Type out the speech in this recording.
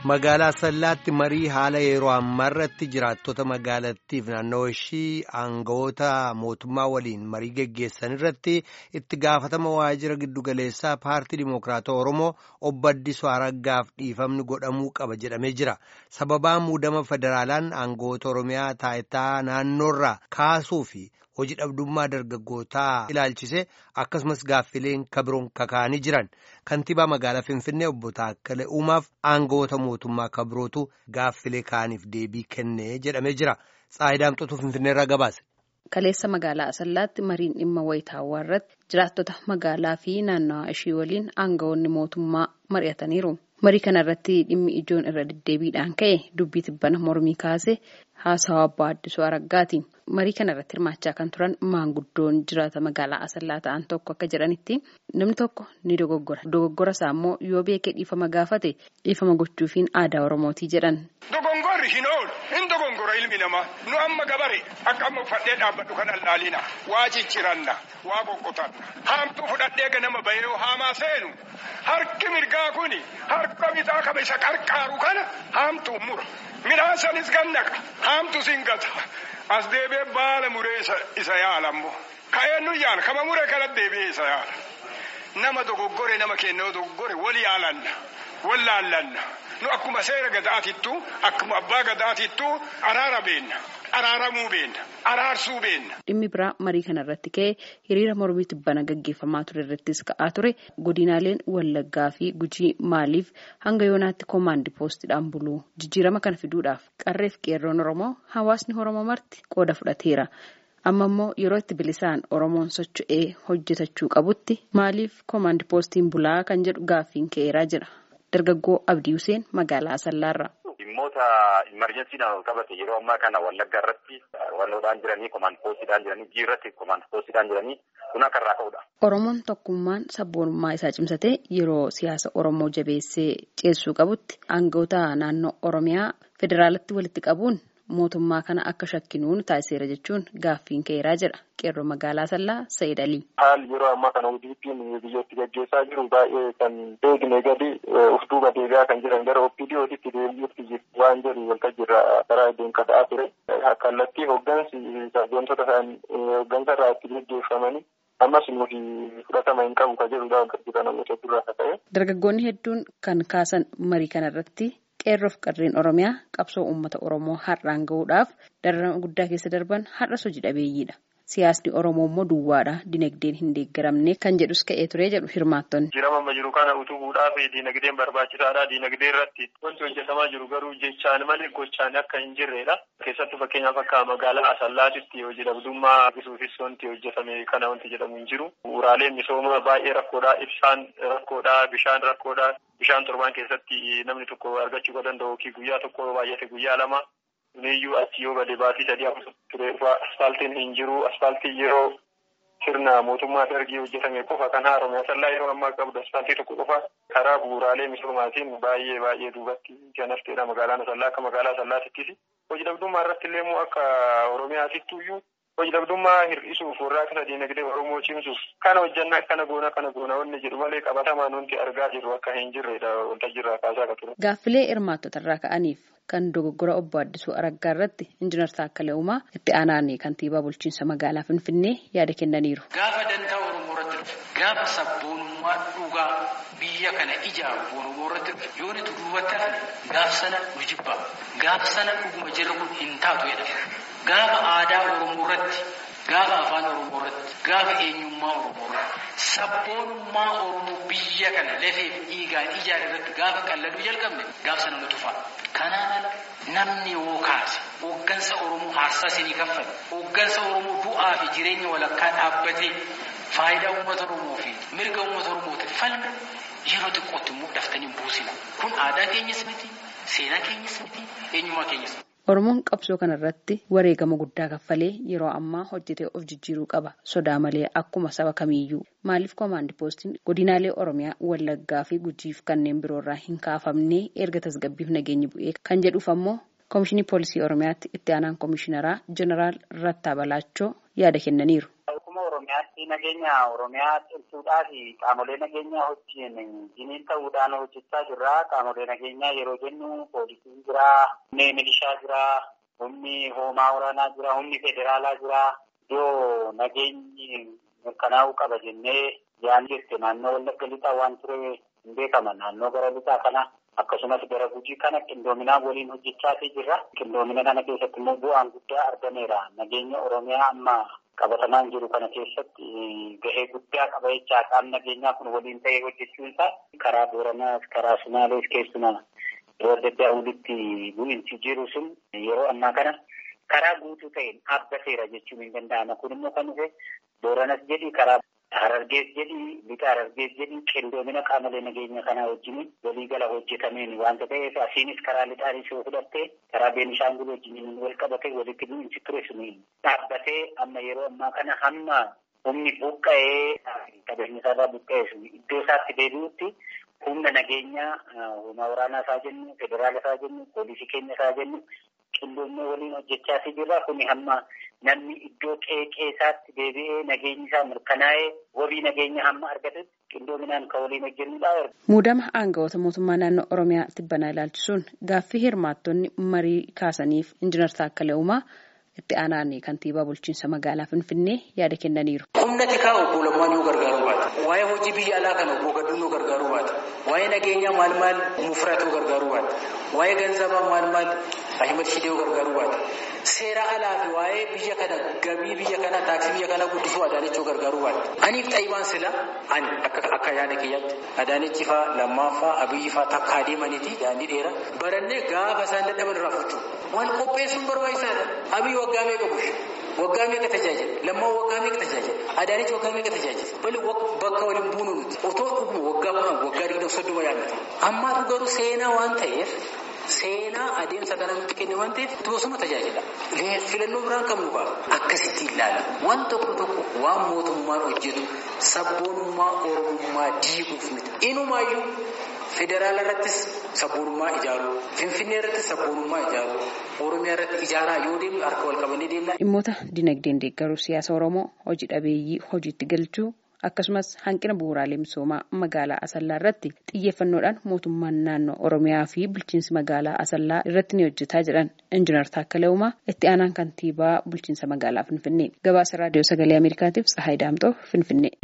Magaalaa Sallaatti marii haala yeroo ammaa irratti jiraattota magaalattiif naannoo ishii aangawoota mootummaa waliin marii geggeessan irratti itti gaafatama waajjira giddugaleessaa paartii Dimookiraatawaa Oromoo obbo Addisuu Araggaaf dhiifamni godhamuu qaba jedhamee jira. Sababaa muudama federaalaan aangawoota Oromiyaa taayitaa naannoorraa kaasuu fi hojii dhabdummaa dargaggootaa ilaalchise akkasumas gaaffileen kabiroon kakaa'anii jiran kantiibaa magaalaa Finfinnee obbo Taakkalee Uumaaf aangawoota mootummaa kabirootu gaaffilee kaaniif deebii kennee jedhamee jira. Tsaayidaamxotuu Finfinneerraa gabaase. Kaleessa magaalaa Asallaatti mariin dhimma wayitaawwaa irratti jiraattota magaalaa fi naannawaa ishii waliin aangawoonni mootummaa mari'ataniiru. Marii kana irratti dhimmi ijoon irra deddeebiidhaan ka'e dubbii tibbana mormii kaase haasawaa obbo Addisuu Araggaati. Marii kana irratti hirmaachaa kan turan maanguddoon jiraata magaalaa Asallaa ta'an tokko akka jedhanitti namni tokko ni dogoggora. Dogoggora isaa immoo yoo beekee dhiifama gaafate dhiifama gochuufiin aadaa Oromootii jedhan. Dogongorri hin oolu hin dogongora ilmi namaa nu amma gabare akka amma uffadhee dhaabbadhu kan allaalina waa cicciranna waa qoqqotanna haamtuu fudhadhee ganama bahee haamaa seenu harki mirgaa kuni harka bitaa qaba isa qarqaaru kana haamtuu mura midhaan sanis gannaqa haamtu singata as deebi'ee baala muree isa yaala ammoo ka'ee nu yaala kama muree kana deebi'ee isa yaala nama dogoggore nama kennoo dogoggore wal yaalanna wal laallanna. nu akkuma seera gadaatittu akkuma abbaa gadaatittu araara beenna araaramuu beenna araarsuu beenna. Dhimmi biraa marii kana irratti ka'e hiriira mormii tibbana gaggeeffamaa ture irrattis ka'aa ture godinaaleen wallaggaa fi gujii maaliif hanga yoonaatti koomaandi poostiidhaan buluu jijjiirama kana fiduudhaaf qarreef qeerroon oromoo hawaasni oromoo marti qooda fudhateera. amma immoo yeroo itti bilisaan oromoon socho'ee hojjetachuu qabutti maaliif koomaandi poostiin bulaa kan jedhu gaaffiin ka'eeraa jira. Dargaggoo Abdii Huseen magaalaa Asallaarra. Dhimmoota imerjensiidhaan ol qabate yeroo ammaa kana wallaggaa irratti walloodhaan jiranii koomaand poostiidhaan jiranii jii irratti koomaand poostiidhaan jiranii kun akka irraa ka'udha. Oromoon tokkummaan sabboonummaa isaa cimsatee yeroo siyaasa Oromoo jabeessee ceessuu qabutti aangawoota naannoo Oromiyaa federaalatti walitti qabuun mootummaa kana akka shakkinuun taasiseera jechuun gaaffiin ka'eeraa jedha qeerroo magaalaa Asallaa Sayyid Alii. Haalli yeroo ammaa kana ODP'n biyyatti gaggeessaa jiru baay'ee kan beekne gadi uf duuba deebi'aa kan jiran gara OPDO'titti deebi'uutti jiru waan jedhu waltajjiirra karaa deemka ta'aa ture. Kallattii hooggansi sabboontota isaanii hooggansa irraa itti gaggeeffamanii ammas nuti fudhatama hin qabu kan jedhudha waltajjiirra namoota durraa ta'e. Dargaggoonni hedduun kan kaasan marii kana irratti qeerroof qarreen oromiyaa qabsoo uummata oromoo har'aan gahuudhaaf dararama guddaa keessa darban har'as hojii dhabeeyyiidha. Siyaasni Oromoo immoo duwwaadha. Dinagdeen hin deeggaramne kan jedhus ka'ee ture jedhu hirmaattonni. Jijjiirama amma jiru kana utubuudhaaf dinagdeen barbaachisaadha. Dinagdee irratti wanti hojjetamaa jiru garuu jechaan malee gochaan akka hin jirredha. Keessattuu fakkeenyaaf akka magaalaa Asallaatitti hojii dhabdummaa hir'isuufis wanti hojjetame kana wanti jedhamu hin jiru. Bu'uuraaleen misoomaa baay'ee rakkoodha. Ibsaan rakkoodha. Bishaan rakkoodha. Bishaan torbaan keessatti namni tokko argachuu kan danda'u guyyaa tokko baay'ate guyyaa lama. Kuniyyuu achi yoo gadi baatii sadii akka ture asfaaltiin hin jiru. Asfaaltii yeroo sirna mootummaa dargii hojjetame qofa kan haaromee asallaa yeroo ammaa qabdu asfaaltii tokko qofa karaa bu'uuraalee misoomaatiin baay'ee baay'ee duubatti kan hafteedha magaalaan asallaa akka magaalaa asallaatittis. Hojii dhabdummaa irratti illee immoo akka oromiyaatittu iyyuu hojii dhabdummaa hir'isuuf warraaqsa dinagdee oromoo cimsuuf kana hojjannaa kana goona kana goona wanni jedhu malee qabatamaan wanti argaa jirru akka hin jirredha waltajjiirraa kaasaa kan ture. Gaaffilee hirmaattota irraa ka'aniif kan dogoggora obbo Addisuu Araggaa irratti injiinar Taakkalee Uumaa itti aanaan kantiibaa bulchiinsa magaalaa Finfinnee yaada kennaniiru. Gaafa dantaa Oromoo irratti dhufe gaafa sabboonummaa dhugaa biyya kana ijaaru Oromoo irratti dhufe yoo nuti duubatti hafne gaaf sana nu jibba gaaf sana dhuguma jirru kun hin taatu jedhama. Gaafa aadaa Oromoo irratti gaafa afaan Oromoo irratti gaafa eenyummaa Oromoo irratti sabboonummaa Oromoo biyya kana lafee dhiigaan ijaare irratti gaafa qalladuu jalqabne gaaf sana nu tufa. Kanaan ala namni yoo kaase hooggansa Oromoo aarsaa isinii kaffale hooggansa Oromoo du'aa fi jireenya walakkaa dhaabbatee faayidaa uummata Oromoo fi mirga uummata Oromootiif falme yeroo xiqqootti immoo daftanii buusina. Kun aadaa keenyas miti, seenaa keenyas miti, eenyummaa keenyas miti. Oromoon qabsoo kana irratti wareegama guddaa kaffalee yeroo ammaa hojjetee of jijjiiruu qaba. Sodaa malee akkuma saba kamiiyyuu. Maaliif koomaandi poostiin godinaalee Oromiyaa Wallaggaa fi Gujiif kanneen biroo irraa hin kaafamne erga tasgabbiif nageenyi bu'ee kan jedhuuf ammoo Koomishinii Poolisii Oromiyaatti itti aanaan Koomishinaraa Jeneraal Rattaa Balaachoo yaada kennaniiru. Oromiyaatti nageenya Oromiyaa cimsuudhaa fi qaamolee nageenyaa wajjin jiniin ta'uudhaan hojjechaa jirra. Qaamolee nageenyaa yeroo jennu poolisiin jira, humni milishaa jira, humni hoomaa waraanaa jira, humni federaalaa jira. Iddoo nageenyi mirkanaa'uu qaba jennee yaan jirte naannoo wallagga lixaa waan ture hin beekama. Naannoo gara lixaa kana akkasumas gara gujii kana qindoominaa waliin hojjechaatii jirra. Qindoomina kana keessatti immoo bu'aan guddaa argameera. Nageenya Oromiyaa amma qabatamaan jiru kana keessatti gahee guddaa qaba jechaa qaamni nageenyaa kun waliin ta'ee hojjechuun isaa karaa Booranaas karaa Sumaalees keessumaa yeroo adda addaa walitti bu'iinsi jiru sun yeroo ammaa kana karaa guutuu ta'een dhaabbateera jechuun hin danda'ama. Kun immoo kan dhufe Booranas jedhi karaa Harargees jedhi lixa Harargees jedhi qindoomina qaamolee nageenya kanaa wajjin waliigala hojjetameen waanta ta'eef asiinis karaa lixaanis yoo fudhatte karaa Beenishaangul wajjin wal qabate walitti bu'iinsi ture sun dhaabbatee amma yeroo ammaa kana hamma humni buqqa'ee qabeenya isaarraa buqqa'ee sun iddoo isaatti deebi'utti humna nageenyaa humna waraanaa isaa jennu federaala isaa jennu poolisii keenya isaa jennu qindoomina waliin hojjechaa jirra kuni hamma namni iddoo qeeqee isaatti deebi'ee nageenyi isaa mirkanaa'ee wabii nageenya hamma argatutti qindoominaan kan waliin hojjennudha. Muudama aangawoota mootummaa naannoo Oromiyaa tibbanaa ilaalchisuun gaaffii hirmaattonni marii kaasaniif injiinar Taakkalee Uumaa itti aanaan kantiibaa bulchiinsa magaalaa Finfinnee yaada kennaniiru. Humna tikaa obbo Lammaan yoo gargaaruu baate, waa'ee hojii biyya alaa kana obbo Gadduun yoo gargaaruu baate, waa'ee nageenyaa maal maal mufrat yoo gargaaruu baate, waa'ee ganzabaa maal maal Ahimad Shidee yoo gargaaruu baate, seera alaa fi waa'ee biyya kana gabii biyya kana taaksii biyya kana guddisuu Adaanech yoo gargaaruu baate. Aniif xaayibaan sila ani akka akka yaada kiyyaatti Adaanechi faa lammaffaa Abiyyi faa takka adeemaniiti daandii dheeraa barannee gaafa isaan dadhaban irraa fudhu. Wal qopheessuun barbaachisaadha. Abiyyi waggaa meeqa bushe? Waggaa meeqa tajaajila? Lammaa waggaa meeqa tajaajila? Adaanechi waggaa meeqa tajaajila? Bali bakka waliin buunu nuti. Otoo dhuguma waggaa kudhan waggaa digdam soddoma yaadnata. Ammaatu garuu seenaa waan ta'eef seenaa adeemsa kana nutti kenne waan ta'eef bosona tajaajila. Filannoo biraan qabnu qaba. Akkasitti ilaala. Waan tokko tokko waan mootummaan hojjetu sabboonummaa oromummaa diiguuf miti. Inumaayyuu federaala irrattis sabboonummaa ijaaruu, finfinnee irrattis sabboonummaa ijaaruu, oromiyaa irratti ijaaraa yoo deemnu harka wal qabannee deemna. Dhimmoota dinagdeen deeggaruu siyaasa Oromoo hojii dhabeeyyii hojiitti galchuu akkasumas hanqina bu'uuraalee misoomaa magaalaa Asallaa irratti xiyyeeffannoodhaan mootummaan naannoo Oromiyaa fi bulchiinsi magaalaa Asallaa irratti ni hojjetaa jedhan Injiinar Taakkalee Uumaa itti aanaan kantiibaa bulchiinsa magaalaa Finfinnee. Gabaasa raadiyoo sagalee Ameerikaatiif Tsahaay Daamxoo Finfinnee.